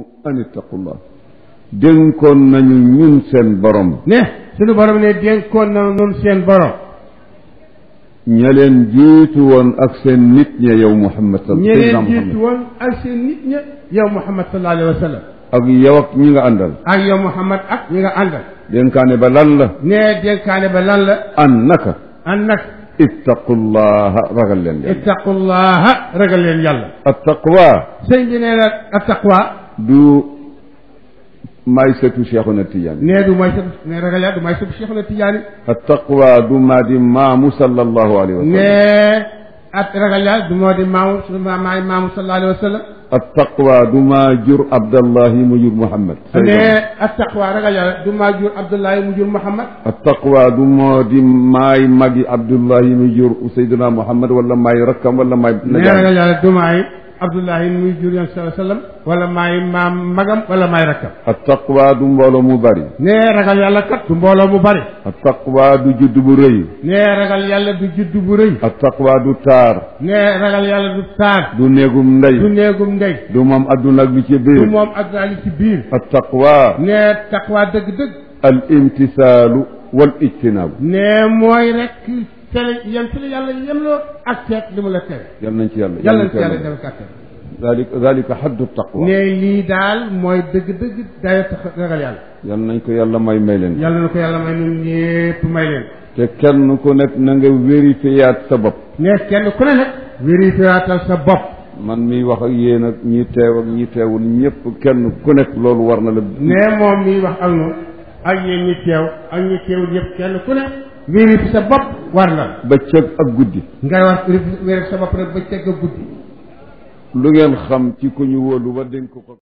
an ittaqullah dénkoon nañu ñun seen borom ne suñu borom ne dénkoon na nun seen borom ña leen jiitu woon ak seen nit ña yow Muhammad ñeneen Seydina jiitu Muhammad woon ak seen nit ña yow Muhammad sallallahu alayhi wa sallam ak yow ak ñi nga àndal ak yow Muhammad ak ñi nga àndal dénkaane ba lan la ne dénkaane ba lan la an naka an nag ittaqullaha ragal leen yàlla ittaqullaha ragal leen yàlla attaqwa sëñ bi nee na attaqwa du may setu Cheikhuna Tidiane nee du mooy sëb ne ragal yàlla du mooy sëb Cheikh na Tijaani attaqwa du maa di maamu sallallahu alayhi wa sallam ne at ragal yàlla du moo di maamu su ma maay maamu sallallahu alayhi wa sallam attaqwa du maa jur Abdallahi mu jur Muhammad ne attaqwa ragal yàlla du maa jur Abdullahi mu jur Muhammad attaqwa du moo di maay magi Abdullahi mu jur Seydina Muhammad wala maay rakkam wala maay ne ragal yàlla du maay Abdullahi muy jur yoon sallallahu alayhi wa sallam wala maay maam magam wala maay rakkam attaqwa du mbooloo mu bari ne ragal yàlla kat du mbooloo mu bari attaqwa du judd bu rëy ne ragal yàlla du judd bu rëy attaqwa du taar ne ragal yàlla du taar du néegum ndey du néegum ndey du moom adduna ak li ci du biir moom adduna li ci biir attaqwa ne taqwa dëgg-dëgg al imtisaalu wal ijtinaabu ne mooy rek tere yem ci la yàlla yemloo ak seet li mu la tere yal nañ ci yàlla yàlla na ci nañ yàlla ci defal kàttan dalika dalika xaddu taqwa ne lii daal mooy dëgg-dëgg dayo tax ragal yàlla yal nañ ko yàlla may may leen yàlla na ko yàlla may nun ñépp may leen te kenn ku nekk na nga vérifiyaat sa bopp ne kenn ku ne nag vérifiatal sa bopp man miy wax ak yéen ak ñi teew ak ñi teewul ñëpp kenn ku nekk loolu war na la ne moom miy wax ak noonu ak yéen ñi teew ak ñi teewul yëpp kenn ku ne vérifier sa bopp war na bëccëg ak guddi ngay war vérifier sa bopp rek ba cegg guddi lu ngeen xam ci ku ñu wóolu ba dénk ko